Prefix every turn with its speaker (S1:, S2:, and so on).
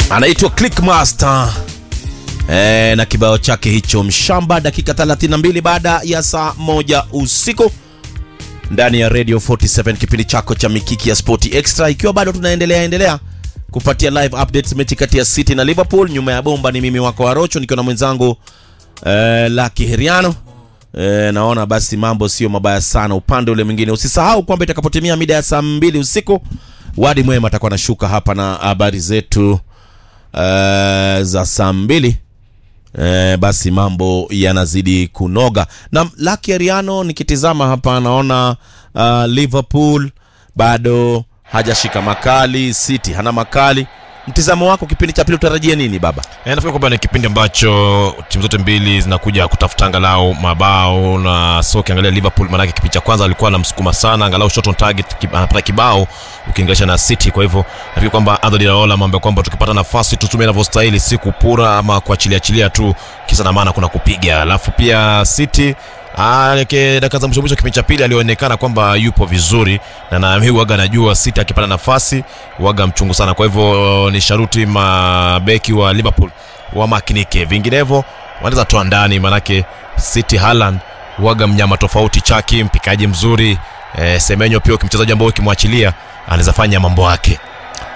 S1: anaitwa Clickmaster e, na kibao chake hicho mshamba, dakika 32 baada ya saa moja usiku ndani ya Radio 47 kipindi chako cha mikiki ya Sport Extra, ikiwa bado tunaendelea endelea kupatia live updates mechi kati ya City na Liverpool. Nyuma ya bomba ni mimi wako Arocho nikiwa na mwenzangu eh, Lucky Heriano. Eh, naona basi mambo sio mabaya sana upande ule mwingine. Usisahau kwamba itakapotimia mida ya saa mbili usiku Wadi Mwema atakuwa anashuka hapa na habari zetu eh, za saa mbili. Eh, basi mambo yanazidi kunoga na Lucky Heriano, nikitizama hapa naona uh, Liverpool bado hajashika makali, City hana makali. Mtizamo wako kipindi cha pili utarajie nini baba?
S2: E, nafikiri kwamba ni kipindi ambacho timu zote mbili zinakuja kutafuta angalau mabao na so ukiangalia Liverpool maanake kipindi cha kwanza alikuwa anamsukuma sana angalau shot on target ki- anapata kibao ukiinganisha na City. Kwa hivyo nafikiri kwamba Anthony Raola ameambia kwamba tukipata nafasi tutumie inavyostahili, si kupura ama kuachilia achilia tu, kisa na maana kuna kupiga. Alafu pia City Ah, ke- dakika za mwisho mwisho kipindi cha pili alionekana kwamba yupo vizuri na na mimi waga najua City akipata nafasi waga mchungu sana. Kwa hivyo ni sharuti mabeki wa Liverpool wamakinike, vinginevyo wanaweza toa ndani, manake City Haaland waga mnyama tofauti, chaki mpikaji mzuri eh, Semenyo pia mchezaji ambao ukimwachilia anaweza fanya mambo yake.